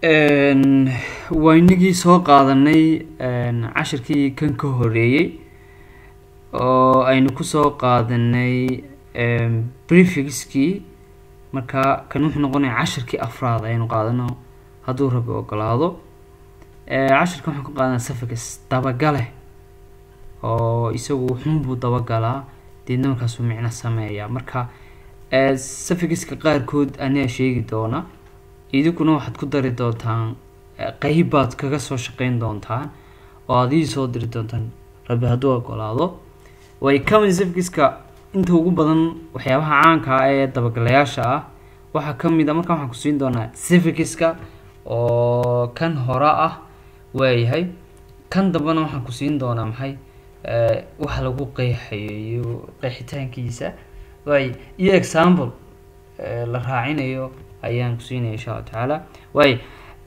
waa inagii soo qaadanay cashirkii kan ka horeeyey oo aynu kusoo qaadanay brefixkii marka kan wuxuu noqonaya cashirkii afraad aynu qaadano hadduu rabi ogolaado cashirkan waxaan ka qaadana suffix dabagale oo isagu wuxuunbuu dabagalaa deedna markaasuu micno sameeya marka suffixka qaarkood ayaa sheegi doona idinkuna waxaad ku dari doontaan qeyb baad kaga soo shaqeyn doontaan oo aad ii soo diri doontaan rabi hadduu ogolaado way common suffixka inta ugu badan waxyaabaha caanka ah ee dabagalayaasha ah waxaa kamid a markaan waxaan ku siin doonaa suffixka oo kan hore ah waayahay kan dambena waxaan ku siin doonaa maxay waxa lagu qeexayo iyo qeexitaankiisa waay iyo example la raacinayo ayaan kusiinaya insha allahu tacaala waay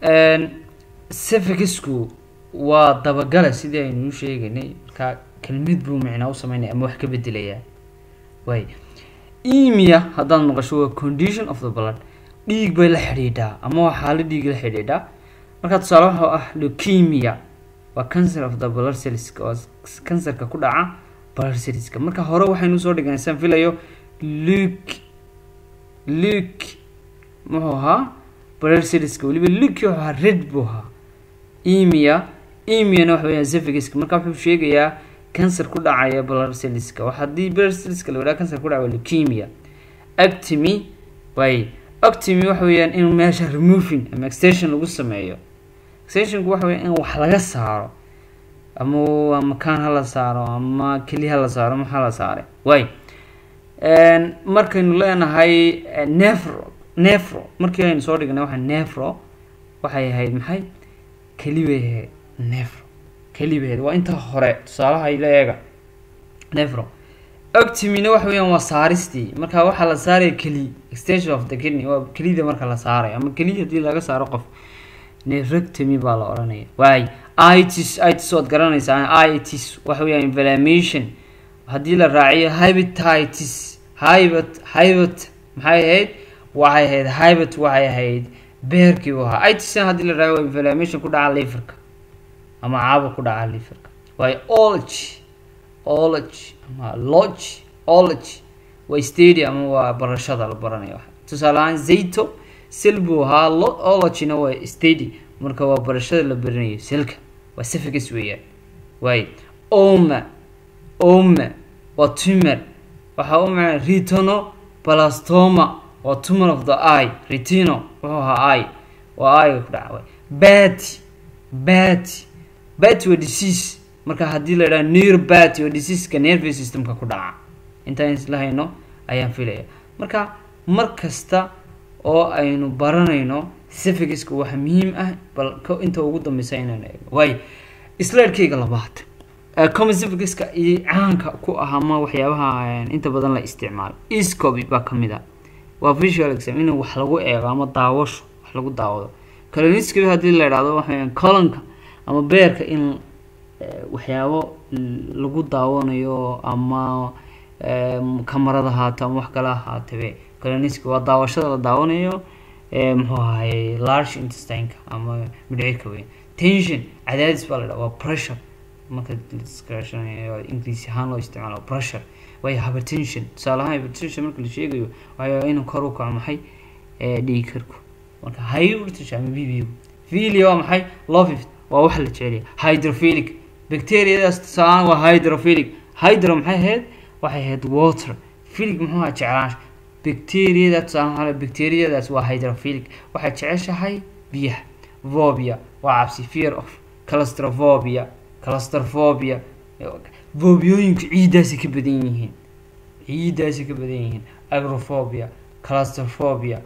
suffixku waa dabagale sidii aynu u sheegaynay marka kelmid buu micnaa u sameynaya ama wax ka bedelayaa waay emia haddaad maqasho waa condition of the blood dhiig bay la xidhiidhaa ama waa xaalo dhiig la xidhiidhaa marka tusaale waxaa ah leukemia waa cancer of the blood cellska oo cancerka ku dhaca blood cellska marka hore waxaynu usoo dhignay saan filayo luke luke muxuu ahaa blood cellska weliba luke wuxuu ahaa red buu ahaa emia emiana waxa weeyaan suffixka marka wuxuu sheegayaa cancer ku dhacaya blood cellska wax haddii blood cellska la wadhaha cancer ku dhaca waa leukemia actimi way actimi waxa weeyaan in meesha removing ama extension lagu sameeyo extensionku waxa weya in wax laga saaro ama makaan hala saaro ama keli hala saaro maxaa la saaray way markaynu leenahay nefro nefro markii aynu soo dhignay waxa nefro waxay ahayd maxay keli bay ahayd nefro keli bay ahayd waa inta hore tusaalaha ila eega nefro octimina waxa weeyaan waa saaristii marka waxaa la saaraya keli extension of the kidney waa kelida marka la saaray ama keli haddii laga saaro qof nerectomy baa la odhanaya waay itis itis waad garanaysaa itis waxa weeyaan inflammation haddii la raaciyo hybatitis hybat hybat maxay ahayd waxay ahayd hybat waxay ahayd beerkii u ahaa itisna haddii la raaciyo waa inflammation ku dhaca liverka ama caabo ku dhaca liverka waay ology ology ama lodge ology waa stadium ama waa barashada la baranayo tusaale ahaan zayto sel buu ahaa ologyna waa stady marka waa barashada la baranayo selka waa suffix weeyaan waay oma oma waa tumor waxaa u macna retono blastoma waa tumor of the eye retino wuxuu ahaa eye waa eye ku dhaca waay bati bati bati waa disease marka haddii la idhaha near bati waa diseaseka nervous systemka ku dhaca intaan isla hayno ayaan filaya marka mar kasta oo aynu baranayno suffixka waxa muhiim ah bal inta ugu dambeysa inaan eegno waay slaidkeyga labaad common suffixka iyo caanka ku ah ama waxyaabaha inta badan la isticmaalo escoby baa kamid ah waa visual exam in wax lagu eego ama daawasho wax lagu daawado coloniscoby haddii la idhahdo waxa colonka ama beerka in waxyaabo lagu daawanayo ama kamarada haato ama wax kale ahaatebe coloniscoby waa daawashada la daawanayo muxuu ahaye large intestineka ama midhcirka weyn tension cadaadis baa la dhaha waa pressure marka ingiriisi ahaan loo isticmaalo pressure waayo hypertension tusaale ahaan hypertension marka la sheegayo waxaa inuu kor u kaco maxay dhiig karku marka hypertension ama bb filia waa maxay lofif waa wax la jeceliya hydrophilic bacteriadaas tusaale ahaan waa hydrophilic hydro maxay ahayd waxay ahayd water philic muxuu ahaa jeclaansha bacteriada tusaale bacteriadaas waa hydrophilic waxay jeceshahay biyaha vobia waa cabsi fear of claustrophobia claustrophobia vobiooyinku ciiddaasi ka badan yihiin ciiddaasi ka badan yihiin agrophobia claustrophobia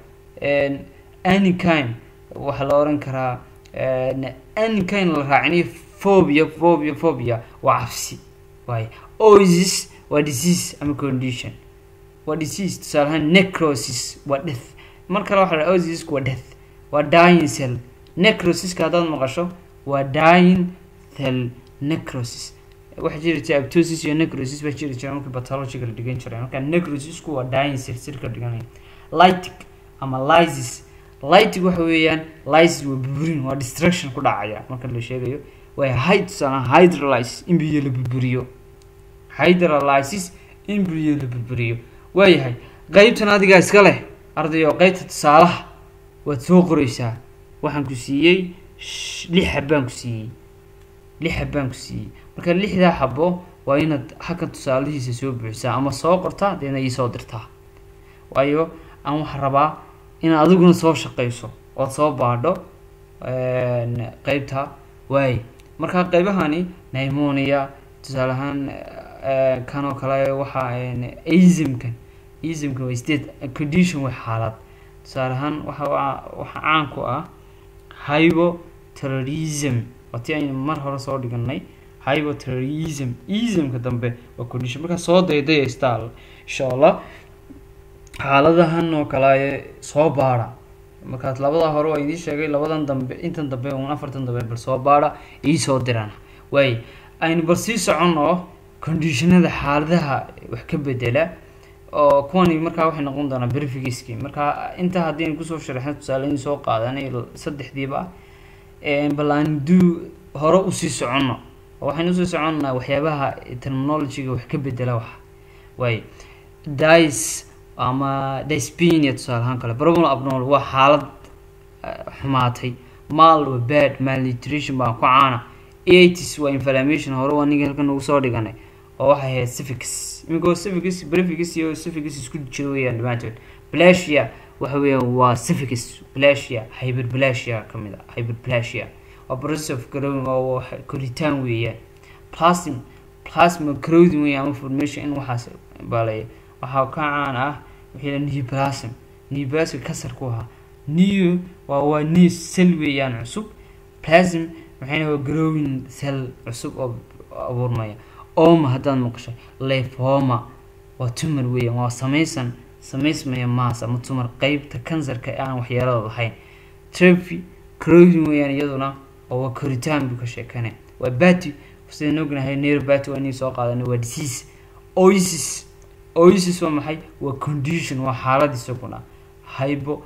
anykind waxaa la oran karaa anykind la raacinayo phobia phobia phobia waa cabsi waay oisis waa disease ama condition waa disease tusaale ahaan necrosis waa death mar kale waxa la oisisku waa death waa dying cell necrosiska haddaad maqasho waa dying cell necrosis waxaa jiri jira aptosis iyo necrosis baa jiri jira markii pathologiga la dhigan jiray marka necrosisku waa dying cell silka dhiganaya lytic ama lysis lightig waxa weeyaan lysis waa burburin waa destruction ku dhacaya marka la sheegayo waa hyd tusaale hydrolysis in biyo la burburiyo hydrolysis in biyo la burburiyo waayahay qeybtan adigaa iska leh ardayo qeybta tusaalaha waad soo qoreysaa waxaan ku siiyey lix xabaan ku siiyey lix xabaan ku siiyey marka lixdaa xabo waa inaad halkan tusaalihiisa soo buuxisaa ama soo qortaa deedna iisoo dirtaa waayo aan waxaa rabaa inaad adiguna soo shaqeyso ood soo baadho qeybta waay marka qeybahani nimonia tusaale ahaan kan oo kale waxaa asmkan asmkan waa state condition way xaalad tusaale ahaan waxa waxa caan ku ah hybo terrorism waa ti aynu mar hore soo dhiganay hybo terrorism ismka dambe waa condition markaa soo daydaya stal insha allah xaaladahan oo kale soo baada markaas labada hore waa idiin sheegay labadan dambe intan dambe un afartan dambe bal soo baada iisoo diraan waay aynu bal sii soconno conditionada xaaladaha wax ka bedela oo kuwani markaa waxay noqon doonaa brifigiski marka intaa haddii aynu kusoo sharaxno tusaaleyn soo qaadanay saddexdiiba bal aan duu hore usii soconno waxaynu usii soconnaa waxyaabaha terminologyga wax ka bedela wax waay dice ama dyspenia tusaale ahaan kale problem abnormal waa xaalad xumaatay mal waa bad malnutrition baa ku caana aitis waa inflammation hore waa ninka halkan ugu soo dhiganay oo waxay ahayd civics iminkoo civics brevics iyo civics isku jira weeyaan dhammaantood blasia waxa weeyaan waa civics blasia hyperplasia ka mid a hyperplasia waa process of growing oo koritaan weeyaan plasm plasma growing weeyaan ama formation in waxaas baalaya waxaa ka caan ah wixii newplasm newplasm kasar ku ahaa new waa waa new cell weeyaan cusub plasm maxayna waa growing cell cusub oo abuurmaya oma haddaad maqashay lefoma waa tumor weeyaan waa samaysan samaysmaya maas ama tumor qeybta kansarka aan waxyeelada lahayn trophy crowing weeyaan iyaduna oo waa koritaan buu ka sheekane waa bati sidaan ognahay neuropathy waa inay soo qaadanay waa disease oisis oisis waa maxay waa condition waa xaalad isaguna hybo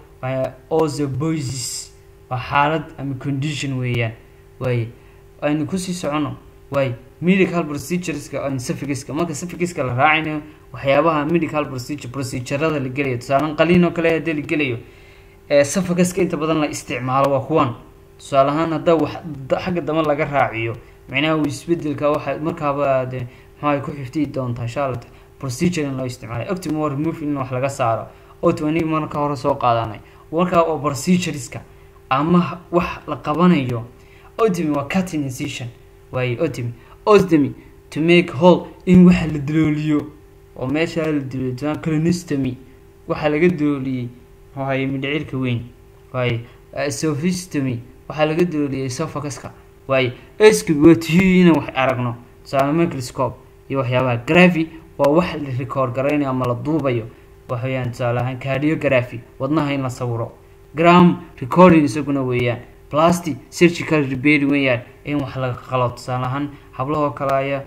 ozoboisis waa xaalad ama condition weeyaan waaye aynu kusii socono waaye medical procedureska aan safigiska marka safigiska la raacaynayo waxyaabaha medical procedure procedurada la gelayo tusaalen qaliin oo kale haddii la gelayo ee safigiska inta badan la isticmaalo waa kuwan tusaale ahaan haddaa wax xagga dama laga raaciyo micnaha uu isbedelka waxa markaaba de maxaa ku xifdiyi doontaa charlotte procedure in loo isticmaalay optimal remove in wax laga saaro otwanig marka hore soo qaadanay markaa oo procedureska ama wax la qabanayo otomy waa cutting incision waaye otomy ostomy to make hole in waxa la dalooliyo oo meesha la dalooliyo colonostomy waxaa laga dalooliyey waaye mindhicirka weyn waaye sophistomy waxaa laga dalooliyey esophaguska waaye escube waa tihi inaan wax aragno tusaale microscope iyo waxyaabaha graphy waa wax la record garaynayo ama la duubayo waxaweyaan tusaale ahaan cardiography wadnaha in la sawiro gram recording isaguna weeyaan plastic surgical repair weeyaan in wax laga qalo tusaale ahaan hablahoo kale aya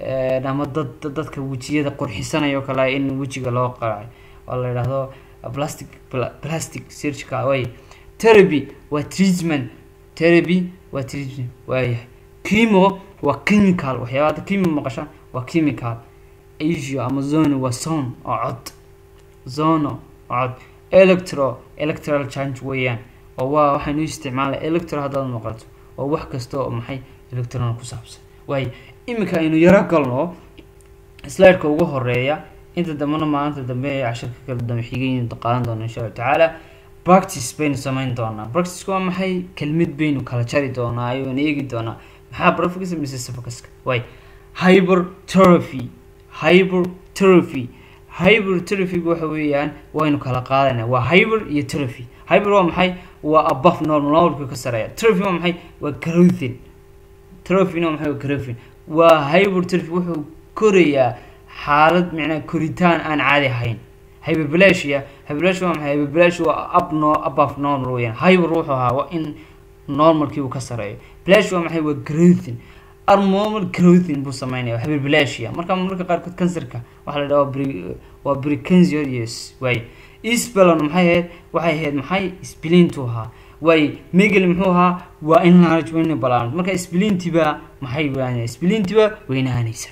ama dad dadka wejiyada qurxisanaya oo kale in wejiga loo qalacay oo la yidhaahdo plastic plastic surgical way therapy waa treatment therapy waa treatment waayahay chemo waa chemical waxyaabaa chemo maqashaan waa chemical asia ama zono waa son oo cod zono oo cod electro electoral change weeyaan oo waa waxaynu isticmaalay electro haddaad maqato oo wax kasta oo maxay electron ku saabsan waayo iminka aynu yaro galno slideka ugu horeeya inta dambena maalinta dambe ee cashirka kala dambe xigaynu qaadan doona insha allahu tacaala practice baynu samayn doonaa practice waa maxay kelmid baynu kala jari doonaa ayaan eegi doonaa maxaa brofigisa mise safokaska waay hypertrophy hypertrophy hypertrophy waxa weeyaan waynu kala qaadanaa waa hyper iyo trophy hyper waa maxay waa above normal normalka ka sareeya trophy waa maxay waa growthin trophy waa maxay waa growthin waa hypertrophy wuxuu korayaa xaalad micnaa koritaan aan caadi ahayn hyperplasia hyperplasia waa maxay hyperplasia waa up no above normal weeyaan hyper wuxuu ahaa waa in normalkii uu ka sareeyo plasia waa maxay waa growthin abnormal growthing buu sameynaya waa hyperplasia marka marka qaarkood kansarka waxaa la dhaha waa pre- waa precancerous waay isbalon maxay ahayd waxay ahayd maxay spleentu ahaa waay megal muxuu ahaa waa enlargement balance marka spleentiba maxay weynaa spleentiba weynaanaysa